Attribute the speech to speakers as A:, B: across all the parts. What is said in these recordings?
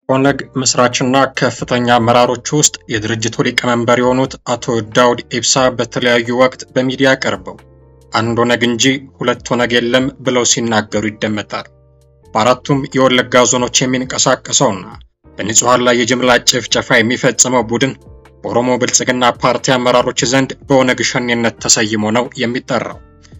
A: ኦነግ መስራችና ከፍተኛ አመራሮች ውስጥ የድርጅቱ ሊቀመንበር የሆኑት አቶ ዳውድ ኢብሳ በተለያዩ ወቅት በሚዲያ ቀርበው አንድ ኦነግ እንጂ ሁለት ኦነግ የለም ብለው ሲናገሩ ይደመጣል። በአራቱም የወለጋ ዞኖች የሚንቀሳቀሰውና በንጹሐን ላይ የጅምላ ጭፍጨፋ የሚፈጽመው ቡድን በኦሮሞ ብልጽግና ፓርቲ አመራሮች ዘንድ በኦነግ ሸኔነት ተሰይሞ ነው የሚጠራው።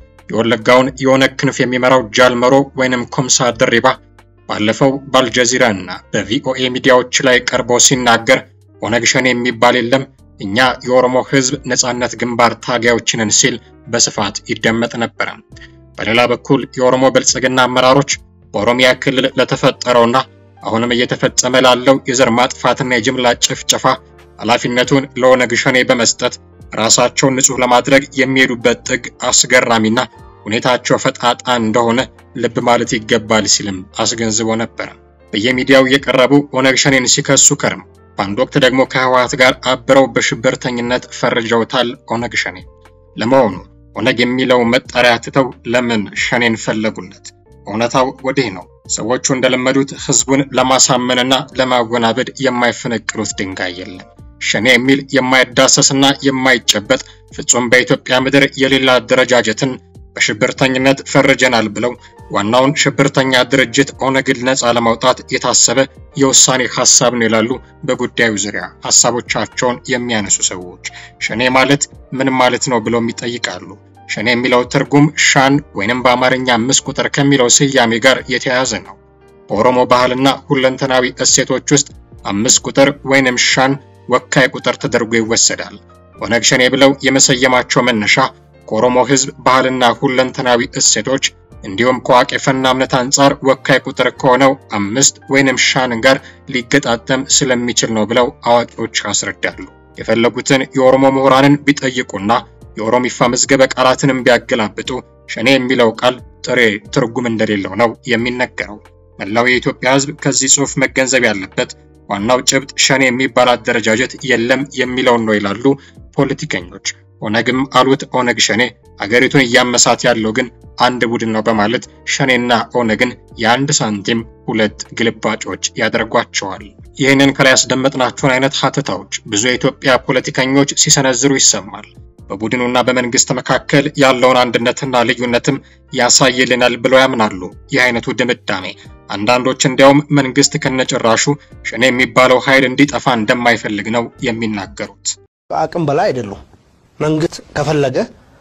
A: የወለጋውን የኦነግ ክንፍ የሚመራው ጃልመሮ ወይንም ኮምሳ ድሪባ ባለፈው በአልጀዚራ እና በቪኦኤ ሚዲያዎች ላይ ቀርቦ ሲናገር ኦነግ ሸኔ የሚባል የለም እኛ የኦሮሞ ሕዝብ ነጻነት ግንባር ታጋዮችንን ሲል በስፋት ይደመጥ ነበረ። በሌላ በኩል የኦሮሞ ብልጽግና አመራሮች በኦሮሚያ ክልል ለተፈጠረውና አሁንም እየተፈጸመ ላለው የዘር ማጥፋትና የጅምላ ጭፍጨፋ ኃላፊነቱን ለኦነግ ሸኔ በመስጠት ራሳቸውን ንጹሕ ለማድረግ የሚሄዱበት ጥግ አስገራሚና ሁኔታቸው ፈጣጣ እንደሆነ ልብ ማለት ይገባል ሲልም አስገንዝቦ ነበር። በየሚዲያው የቀረቡ ኦነግ ሸኔን ሲከሱ ከርም በአንድ ወቅት ደግሞ ከህወሓት ጋር አብረው በሽብርተኝነት ፈርጀውታል ኦነግ ሸኔ። ለመሆኑ ኦነግ የሚለው መጠሪያ ትተው ለምን ሸኔን ፈለጉለት? እውነታው ወዲህ ነው። ሰዎቹ እንደለመዱት ህዝቡን ለማሳመንና ለማወናበድ የማይፈነቅሉት ድንጋይ የለም። ሸኔ የሚል የማይዳሰስና የማይጨበጥ ፍጹም በኢትዮጵያ ምድር የሌላ አደረጃጀትን በሽብርተኝነት ፈርጀናል ብለው ዋናውን ሽብርተኛ ድርጅት ኦነግን ነፃ ለማውጣት የታሰበ የውሳኔ ሀሳብ ነው ይላሉ በጉዳዩ ዙሪያ ሀሳቦቻቸውን የሚያነሱ ሰዎች። ሸኔ ማለት ምን ማለት ነው ብለው ይጠይቃሉ። ሸኔ የሚለው ትርጉም ሻን ወይንም በአማርኛ አምስት ቁጥር ከሚለው ስያሜ ጋር የተያያዘ ነው። በኦሮሞ ባህልና ሁለንተናዊ እሴቶች ውስጥ አምስት ቁጥር ወይንም ሻን ወካይ ቁጥር ተደርጎ ይወሰዳል። ኦነግ ሸኔ ብለው የመሰየማቸው መነሻ ከኦሮሞ ህዝብ ባህልና ሁለንተናዊ እሴቶች እንዲሁም ከዋቄፈና እምነት አንጻር ወካይ ቁጥር ከሆነው አምስት ወይንም ሻን ጋር ሊገጣጠም ስለሚችል ነው ብለው አዋቂዎች ያስረዳሉ። የፈለጉትን የኦሮሞ ምሁራንን ቢጠይቁና የኦሮሚፋ መዝገበ ቃላትንም ቢያገላብጡ ሸኔ የሚለው ቃል ጥሬ ትርጉም እንደሌለው ነው የሚነገረው። መላው የኢትዮጵያ ህዝብ ከዚህ ጽሑፍ መገንዘብ ያለበት ዋናው ጭብጥ ሸኔ የሚባል አደረጃጀት የለም የሚለውን ነው ይላሉ ፖለቲከኞች። ኦነግም አሉት ኦነግ ሸኔ አገሪቱን እያመሳት ያለው ግን አንድ ቡድን ነው በማለት ሸኔና ኦነግን የአንድ ሳንቲም ሁለት ግልባጮች ያደርጓቸዋል። ይህንን ከላይ ያስደመጥናቸውን አይነት ሀተታዎች ብዙ የኢትዮጵያ ፖለቲከኞች ሲሰነዝሩ ይሰማል። በቡድኑና በመንግስት መካከል ያለውን አንድነትና ልዩነትም ያሳይልናል ብለው ያምናሉ። ይህ አይነቱ ድምዳሜ አንዳንዶች እንዲያውም መንግስት ከነጭራሹ ሸኔ የሚባለው ኃይል እንዲጠፋ እንደማይፈልግ ነው የሚናገሩት።
B: አቅም በላይ አይደሉም። መንግስት ከፈለገ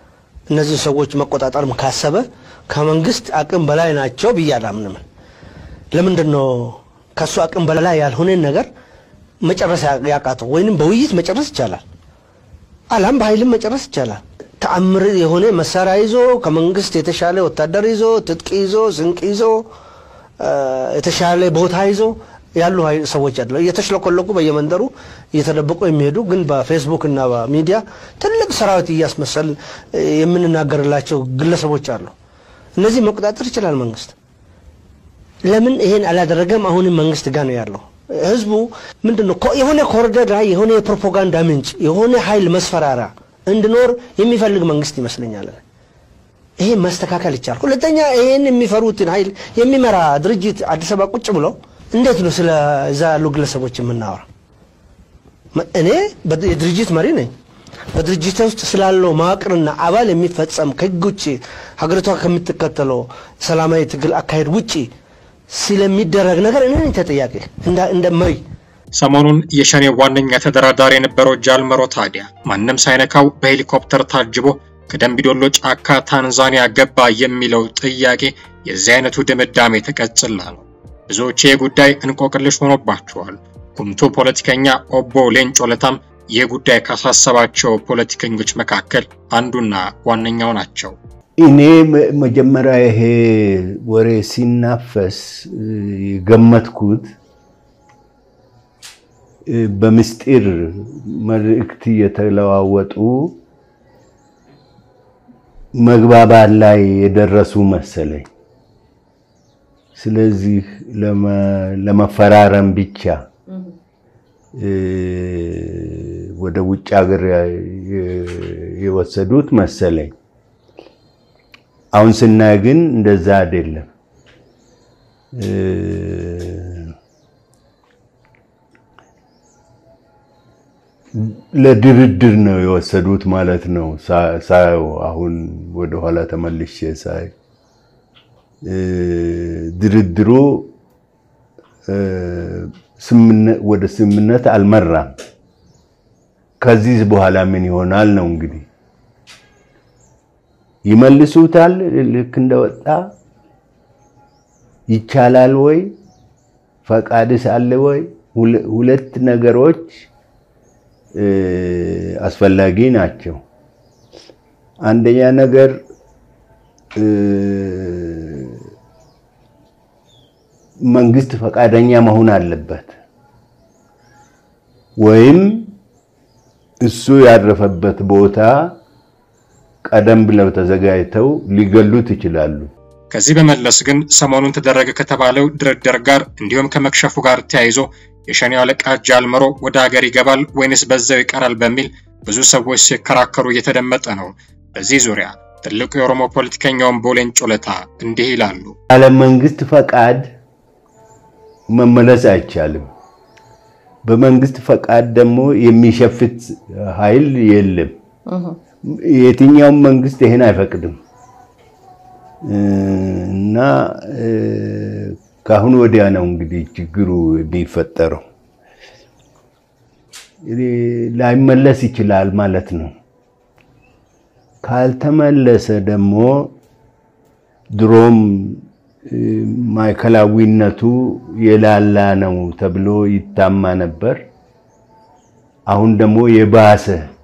B: እነዚህ ሰዎች መቆጣጠር ካሰበ ከመንግስት አቅም በላይ ናቸው ብዬ አላምንም። ለምንድን ነው ከእሱ አቅም በላይ ያልሆነን ነገር መጨረስ ያቃተው? ወይንም በውይይት መጨረስ ይቻላል፣ አላም በኃይልም መጨረስ ይቻላል። ተአምር የሆነ መሳሪያ ይዞ ከመንግስት የተሻለ ወታደር ይዞ ትጥቅ ይዞ ስንቅ ይዞ የተሻለ ቦታ ይዞ ያሉ ሰዎች አለ እየተሽለኮለቁ በየመንደሩ እየተደበቁ የሚሄዱ ግን በፌስቡክ እና በሚዲያ ትልቅ ሰራዊት እያስመሰል የምንናገርላቸው ግለሰቦች አሉ። እነዚህ መቆጣጠር ይችላል መንግስት። ለምን ይሄን አላደረገም? አሁንም መንግስት ጋር ነው ያለው። ህዝቡ ምንድን ነው የሆነ ኮሪደር ላይ የሆነ የፕሮፓጋንዳ ምንጭ የሆነ ኃይል መስፈራሪያ እንዲኖር የሚፈልግ መንግስት ይመስለኛል። ይሄ መስተካከል ይቻላል። ሁለተኛ ይሄን የሚፈሩትን ኃይል የሚመራ ድርጅት አዲስ አበባ ቁጭ ብለው እንዴት ነው ስለ እዛ ያሉ ግለሰቦች የምናወራ? እኔ የድርጅት መሪ ነኝ። በድርጅት ውስጥ ስላለው መዋቅርና አባል የሚፈጸም ከህግ ውጭ ሀገሪቷ ከምትከተለው ሰላማዊ ትግል አካሄድ ውጭ ስለሚደረግ ነገር እኔ ነኝ ተጠያቂ እንደ መሪ።
A: ሰሞኑን የሸኔ ዋነኛ ተደራዳሪ የነበረው ጃልመሮ ታዲያ ማንም ሳይነካው በሄሊኮፕተር ታጅቦ ከደምቢዶሎ ጫካ ታንዛኒያ ገባ የሚለው ጥያቄ የዚህ አይነቱ ድምዳሜ ተቀጽላ ነው። ብዙዎች ይህ ጉዳይ እንቆቅልሽ ሆኖባቸዋል። ጉምቱ ፖለቲከኛ ኦቦ ሌንጮ ለታም ይህ ጉዳይ ካሳሰባቸው ፖለቲከኞች መካከል አንዱና ዋነኛው ናቸው።
C: እኔ መጀመሪያ ይሄ ወሬ ሲናፈስ የገመትኩት በምስጢር መልእክት እየተለዋወጡ መግባባት ላይ የደረሱ መሰለኝ። ስለዚህ ለመፈራረም ብቻ ወደ ውጭ ሀገር የወሰዱት መሰለኝ። አሁን ስናይ ግን እንደዛ አይደለም። ለድርድር ነው የወሰዱት ማለት ነው። ሳየው አሁን ወደኋላ ተመልሼ ሳይ ድርድሩ ወደ ስምምነት አልመራም። ከዚህ በኋላ ምን ይሆናል ነው እንግዲህ ይመልሱታል። ልክ እንደወጣ ይቻላል ወይ ፈቃድስ አለ ወይ? ሁለት ነገሮች አስፈላጊ ናቸው። አንደኛ ነገር መንግስት ፈቃደኛ መሆን አለበት ወይም እሱ ያረፈበት ቦታ ቀደም ብለው ተዘጋጅተው ሊገሉት ይችላሉ።
A: ከዚህ በመለስ ግን ሰሞኑን ተደረገ ከተባለው ድርድር ጋር እንዲሁም ከመክሸፉ ጋር ተያይዞ የሸኔው አለቃ ጃልመሮ ወደ ሀገር ይገባል ወይንስ በዛው ይቀራል በሚል ብዙ ሰዎች ሲከራከሩ እየተደመጠ ነው። በዚህ ዙሪያ ትልቁ የኦሮሞ ፖለቲከኛውን ቦሌን ጮለታ እንዲህ ይላሉ።
C: ያለ መንግስት ፈቃድ መመለስ አይቻልም። በመንግስት ፈቃድ ደግሞ የሚሸፍት ኃይል የለም። የትኛውም መንግስት ይሄን አይፈቅድም እና ከአሁን ወዲያ ነው እንግዲህ ችግሩ የሚፈጠረው። ላይመለስ ይችላል ማለት ነው። ካልተመለሰ ደግሞ ድሮም ማዕከላዊነቱ የላላ ነው ተብሎ ይታማ ነበር። አሁን ደግሞ የባሰ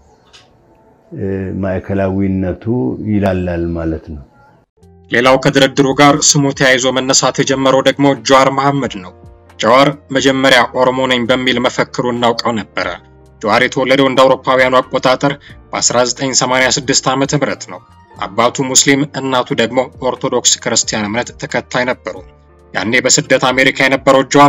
C: ማዕከላዊነቱ ይላላል ማለት ነው።
A: ሌላው ከድርድሩ ጋር ስሙ ተያይዞ መነሳት የጀመረው ደግሞ ጀዋር መሐመድ ነው። ጀዋር መጀመሪያ ኦሮሞ ነኝ በሚል መፈክሩ እናውቀው ነበረ። ጀዋር የተወለደው እንደ አውሮፓውያኑ አቆጣጠር በ1986 ዓ.ም ነው። አባቱ ሙስሊም፣ እናቱ ደግሞ ኦርቶዶክስ ክርስቲያን እምነት ተከታይ ነበሩ። ያኔ በስደት አሜሪካ የነበረው ጀዋር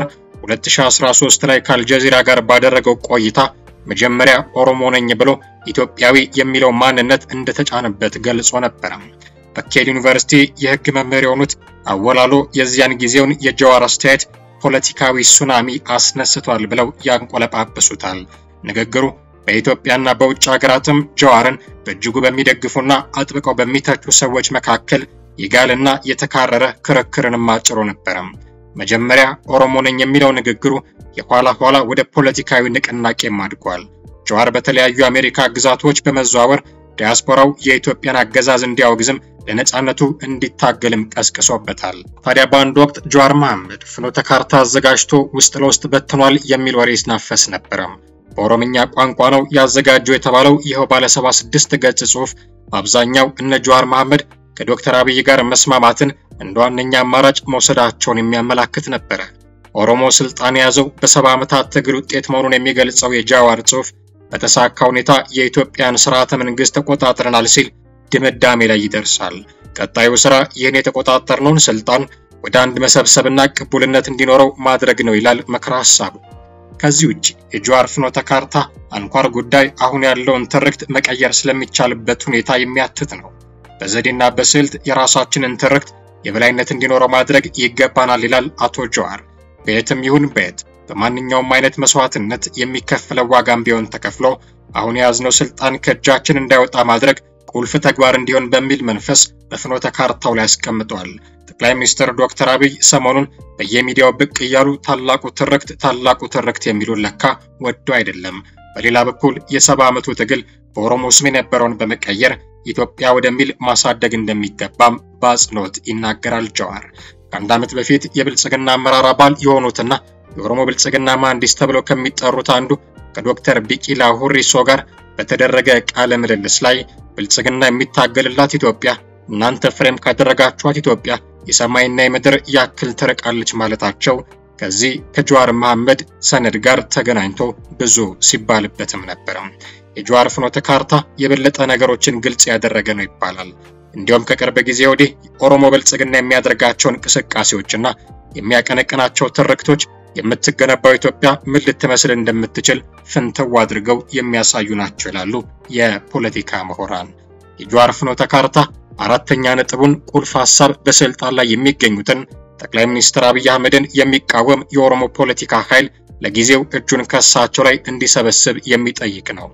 A: 2013 ላይ ከአልጀዚራ ጋር ባደረገው ቆይታ መጀመሪያ ኦሮሞ ነኝ ብሎ ኢትዮጵያዊ የሚለው ማንነት እንደተጫነበት ገልጾ ነበረ። በኬል ዩኒቨርሲቲ የሕግ መምህር የሆኑት አወላሎ የዚያን ጊዜውን የጀዋር አስተያየት ፖለቲካዊ ሱናሚ አስነስቷል ብለው ያንቆለጳጵሱታል። ንግግሩ በኢትዮጵያና በውጭ ሀገራትም ጀዋርን በእጅጉ በሚደግፉና አጥብቀው በሚተቹ ሰዎች መካከል የጋልና የተካረረ ክርክርንም አጭሮ ነበረም። መጀመሪያ ኦሮሞ ነኝ የሚለው ንግግሩ የኋላ ኋላ ወደ ፖለቲካዊ ንቅናቄም አድጓል። ጀዋር በተለያዩ የአሜሪካ ግዛቶች በመዘዋወር ዲያስፖራው የኢትዮጵያን አገዛዝ እንዲያወግዝም ለነጻነቱ እንዲታገልም ቀስቅሶበታል። ታዲያ በአንድ ወቅት ጀዋር መሐመድ ፍኖተ ካርታ አዘጋጅቶ ውስጥ ለውስጥ በትኗል የሚል ወሬ ይናፈስ ነበረም። በኦሮምኛ ቋንቋ ነው ያዘጋጀው የተባለው ይኸው ባለ 76 ገጽ ጽሑፍ በአብዛኛው እነ ጀዋር መሐመድ ከዶክተር አብይ ጋር መስማማትን እንደ ዋነኛ አማራጭ መውሰዳቸውን የሚያመላክት ነበረ። ኦሮሞ ስልጣን የያዘው በሰባ ዓመታት ትግል ውጤት መሆኑን የሚገልጸው የጃዋር ጽሑፍ በተሳካ ሁኔታ የኢትዮጵያን ስርዓተ መንግስት ተቆጣጥረናል ሲል ድምዳሜ ላይ ይደርሳል። ቀጣዩ ስራ ይህን የተቆጣጠርነውን ስልጣን ወደ አንድ መሰብሰብና ቅቡልነት እንዲኖረው ማድረግ ነው ይላል ምክረ ሐሳቡ። ከዚህ ውጭ የጀዋር ፍኖተ ካርታ አንኳር ጉዳይ አሁን ያለውን ትርክት መቀየር ስለሚቻልበት ሁኔታ የሚያትት ነው። በዘዴና በስልት የራሳችንን ትርክት የበላይነት እንዲኖረው ማድረግ ይገባናል ይላል አቶ ጀዋር። በየትም ይሁን በየት በማንኛውም አይነት መስዋዕትነት የሚከፈለው ዋጋም ቢሆን ተከፍሎ አሁን የያዝነው ስልጣን ከእጃችን እንዳይወጣ ማድረግ ቁልፍ ተግባር እንዲሆን በሚል መንፈስ በፍኖተ ካርታው ላይ አስቀምጧል። ጠቅላይ ሚኒስትር ዶክተር አብይ ሰሞኑን በየሚዲያው ብቅ እያሉ ታላቁ ትርክት ታላቁ ትርክት የሚሉን ለካ ወዶ አይደለም። በሌላ በኩል የሰባ ዓመቱ ትግል በኦሮሞ ስም የነበረውን በመቀየር ኢትዮጵያ ወደሚል ማሳደግ እንደሚገባም በአጽንኦት ይናገራል ጀዋር። ከአንድ ዓመት በፊት የብልጽግና አመራር አባል የሆኑትና የኦሮሞ ብልጽግና መሐንዲስ ተብለው ከሚጠሩት አንዱ ከዶክተር ቢቂላ ሁሪሶ ጋር በተደረገ ቃለ ምልልስ ላይ ብልጽግና የሚታገልላት ኢትዮጵያ እናንተ ፍሬም ካደረጋችኋት ኢትዮጵያ የሰማይና የምድር ያክል ትርቃለች ማለታቸው ከዚህ ከጀዋር መሐመድ ሰነድ ጋር ተገናኝቶ ብዙ ሲባልበትም ነበር። የጀዋር ፍኖተ ካርታ የበለጠ ነገሮችን ግልጽ ያደረገ ነው ይባላል። እንዲሁም ከቅርብ ጊዜ ወዲህ ኦሮሞ ብልጽግና የሚያደርጋቸው እንቅስቃሴዎችና የሚያቀነቅናቸው ትርክቶች የምትገነባው ኢትዮጵያ ምን ልትመስል እንደምትችል ፍንትው አድርገው የሚያሳዩ ናቸው ይላሉ የፖለቲካ ምሁራን። የጀዋር ፍኖተ ካርታ አራተኛ ነጥቡን ቁልፍ ሐሳብ በስልጣን ላይ የሚገኙትን ጠቅላይ ሚኒስትር አብይ አህመድን የሚቃወም የኦሮሞ ፖለቲካ ኃይል ለጊዜው እጁን ከሳቸው ላይ እንዲሰበስብ የሚጠይቅ ነው።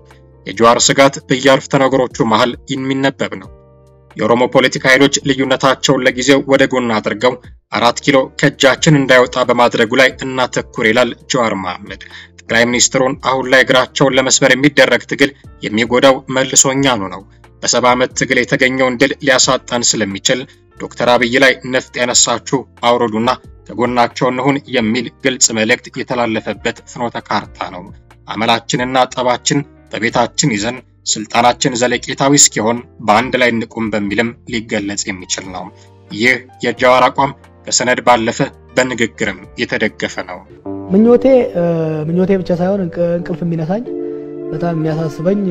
A: የጀዋር ስጋት በየአረፍተ ነገሮቹ መሃል የሚነበብ ነው። የኦሮሞ ፖለቲካ ኃይሎች ልዩነታቸውን ለጊዜው ወደ ጎን አድርገው አራት ኪሎ ከእጃችን እንዳይወጣ በማድረጉ ላይ እናተኩር ይላል ጀዋር መሐመድ። ጠቅላይ ሚኒስትሩን አሁን ላይ እግራቸውን ለመስበር የሚደረግ ትግል የሚጎዳው መልሶ እኛኑ ነው። በሰባ ዓመት ትግል የተገኘውን ድል ሊያሳጣን ስለሚችል ዶክተር አብይ ላይ ነፍጥ ያነሳችሁ አውረዱና ከጎናቸው እንሁን የሚል ግልጽ መልእክት የተላለፈበት ፍኖተ ካርታ ነው። አመላችንና ጠባችን በቤታችን ይዘን ስልጣናችን ዘለቄታዊ እስኪሆን በአንድ ላይ እንቁም በሚልም ሊገለጽ የሚችል ነው። ይህ የጀዋር አቋም ከሰነድ ባለፈ በንግግርም የተደገፈ ነው።
D: ምኞቴ ምኞቴ ብቻ ሳይሆን እንቅልፍ የሚነሳኝ በጣም የሚያሳስበኝ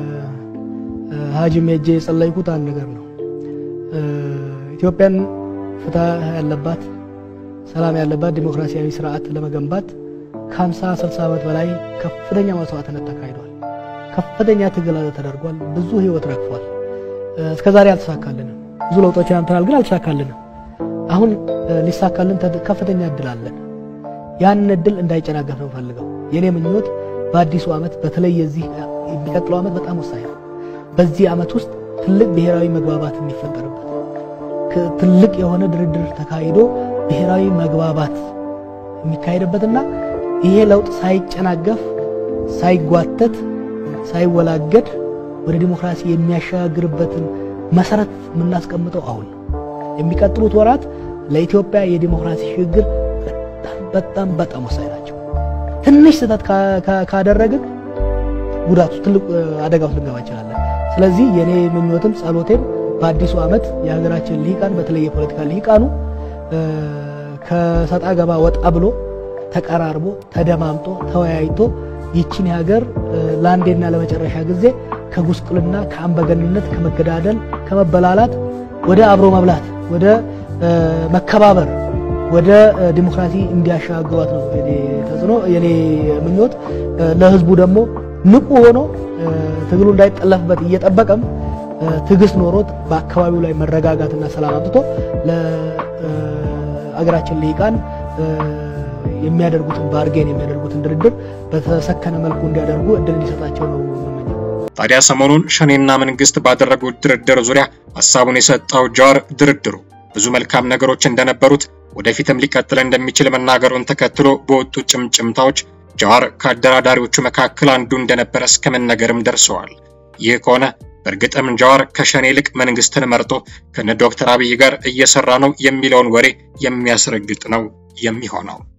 D: ሀጂም ሄጄ የጸለይኩት አንድ ነገር ነው። ኢትዮጵያን ፍትህ ያለባት ሰላም ያለባት ዲሞክራሲያዊ ስርዓት ለመገንባት ከ50 60 ዓመት በላይ ከፍተኛ መስዋዕትነት ተካሂዷል። ከፍተኛ ትግል ተደርጓል። ብዙ ህይወት ረግፏል። እስከዛሬ አልተሳካልንም። ብዙ ለውጦችን አምጥተናል፣ ግን አልተሳካልንም። አሁን ሊሳካልን ከፍተኛ እድል አለን። ያን እድል እንዳይጨናገፍ ነው ፈልገው። የኔ ምኞት በአዲሱ ዓመት በተለይ የዚህ የሚቀጥለው ዓመት በጣም ወሳኝ ነው። በዚህ ዓመት ውስጥ ትልቅ ብሔራዊ መግባባት የሚፈጠርበት ትልቅ የሆነ ድርድር ተካሂዶ ብሔራዊ መግባባት የሚካሄድበትና ይሄ ለውጥ ሳይጨናገፍ ሳይጓተት ሳይወላገድ ወደ ዲሞክራሲ የሚያሸጋግርበትን መሰረት የምናስቀምጠው አሁን የሚቀጥሉት ወራት ለኢትዮጵያ የዲሞክራሲ ሽግግር በጣም በጣም ወሳኝ ናቸው። ትንሽ ስህተት ካደረግን ጉዳቱ ትልቅ አደጋ ውስጥ ልንገባ እንችላለን። ስለዚህ የኔ ምኞትም ጸሎቴም በአዲሱ ዓመት የሀገራችን ልሂቃን በተለይ የፖለቲካ ልሂቃኑ ከሰጣ ገባ ወጣ ብሎ ተቀራርቦ ተደማምጦ ተወያይቶ ይችን ሀገር ለአንዴና ለመጨረሻ ጊዜ ከጉስቁልና ከአምባገንነት ከመገዳደል ከመበላላት ወደ አብሮ መብላት ወደ መከባበር ወደ ዲሞክራሲ እንዲያሻግሯት ነው የኔ ተጽዕኖ የኔ ምኞት። ለህዝቡ ደግሞ ንቁ ሆኖ ትግሉ እንዳይጠለፍበት እየጠበቀም ትዕግስት ኖሮት በአካባቢው ላይ መረጋጋትና ሰላም አምጥቶ ለአገራችን ልሂቃን የሚያደርጉትን ባርጌን የሚያደርጉትን ድርድር በተሰከነ መልኩ እንዲያደርጉ እድል እንዲሰጣቸው ነው የምመኘው።
A: ታዲያ ሰሞኑን ሸኔና መንግስት ባደረጉት ድርድር ዙሪያ ሀሳቡን የሰጠው ጀዋር ድርድሩ ብዙ መልካም ነገሮች እንደነበሩት ወደፊትም ሊቀጥል እንደሚችል መናገሩን ተከትሎ በወጡ ጭምጭምታዎች ጀዋር ከአደራዳሪዎቹ መካከል አንዱ እንደነበረ እስከ መነገርም ደርሰዋል። ይህ ከሆነ በእርግጥም ጀዋር ከሸኔ ይልቅ መንግስትን መርጦ ከነ ዶክተር አብይ ጋር እየሰራ ነው የሚለውን ወሬ የሚያስረግጥ ነው የሚሆነው።